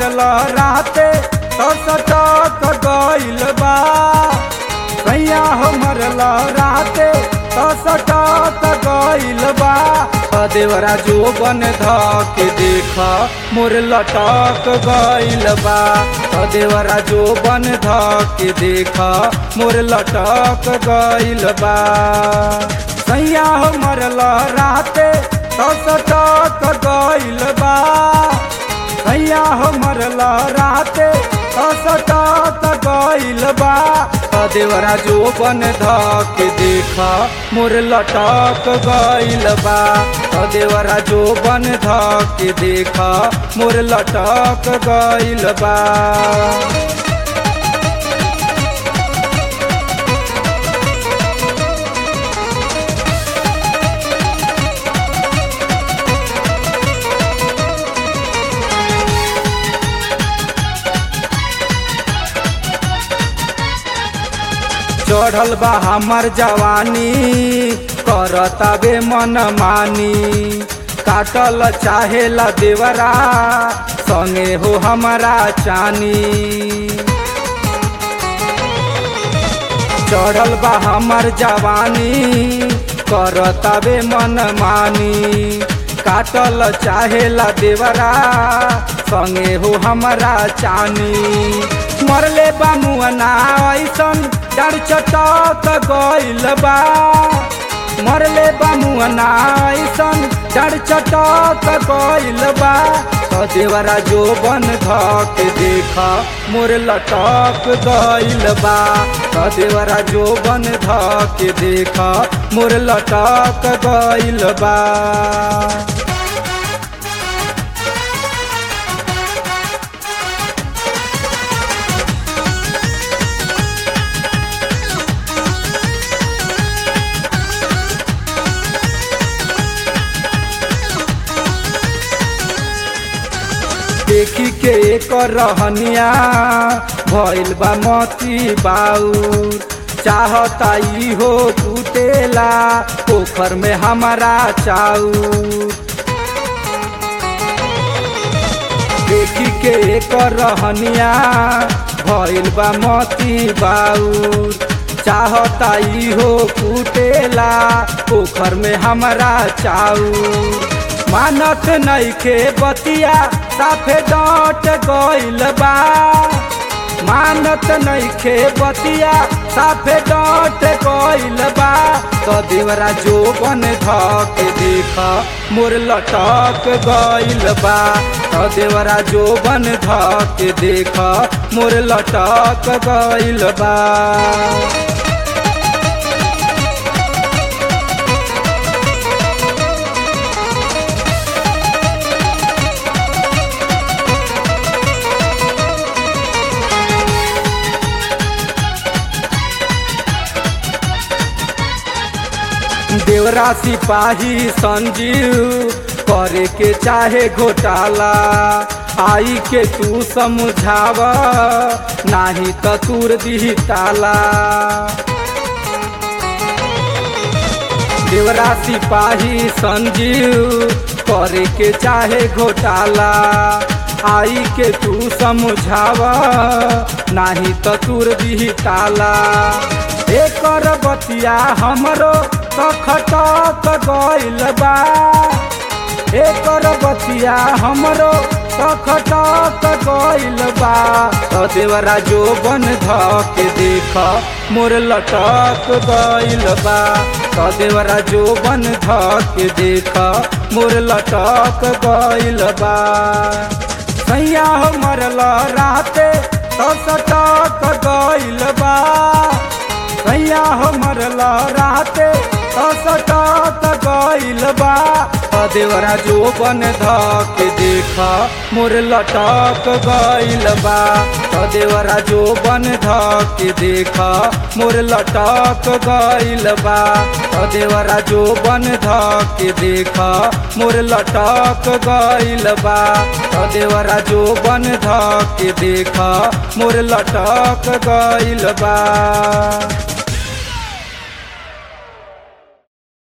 राते तो सटक गइल बा सैया हमर राते तो सटक गइल बा देवरा जो बन धके देख मोर लटक गइल बा देवरा जो बन धके देख मोर लटक गइल बा सैया हमर राते तो सटक गइल बा सैया हमर राते तो सटक गइल बा देवरा जो बन धके देख मोर लटक गइल बा देवरा जो बन धके देख मोर लटक गइल बा चढ़ल बा हमर जवानी करताबे मन मानी काटल चाहेला देवरा संगे हो हमारा चानी चढ़ल बा हमर जवानी करताबे मन मानी काटल चाहेला देवरा संगे हो हमारा चानी मरले बा मुअना ऐसन डर चटक गइल बा मरले बा मुअना ऐसन डर चटक गइल बा तो देवरा जो बन धक देख मोर लटक गइल बा तो देवरा जो बन धक देख मोर लटक गइल बा देखी के एक रहनिया भइल बा मती बाउर चाहता ई हो टूटेला पोखर में हमारा चाउर देखी के एक रहनिया भइल बा मती बाउर चाहता ई हो टूटेला पोखर में हमारा चाउर मानत नइखे बतिया साफे डांट गइल बा मानत नइखे बतिया साफे डांट गइल बा तो देवरा जो बन धक देख मोर लटक गइल बा तो देवरा जो बन धक देख मोर लटक गइल बा देवरा सिपाही संजीव करे के चाहे घोटाला आई के तू समझाव नाही तो तूर दी ताला देवरा सिपाही संजीव करे के चाहे घोटाला आई के तू समझाव नाही तो तूर दी ताला एकर बतिया हमरो तो खटक गइल बा एकर बतिया हमरो तो खटक गइल बा तो देवरा जो बन धक देख मोर लटक गइल बा तो देवरा जो बन धक देख मोर लटक गइल बा सैया हमर राते तो सटक गइल बा सैया हमर राते तो सटक गइल बा देवरा जो बन धक देख मोर लटक गइल बा देवरा जो बन धक देख मोर लटक गइल बा देवरा जो बन धक देख मोर लटक गइल बा देवरा जो बन धक देख मोर लटक गइल बा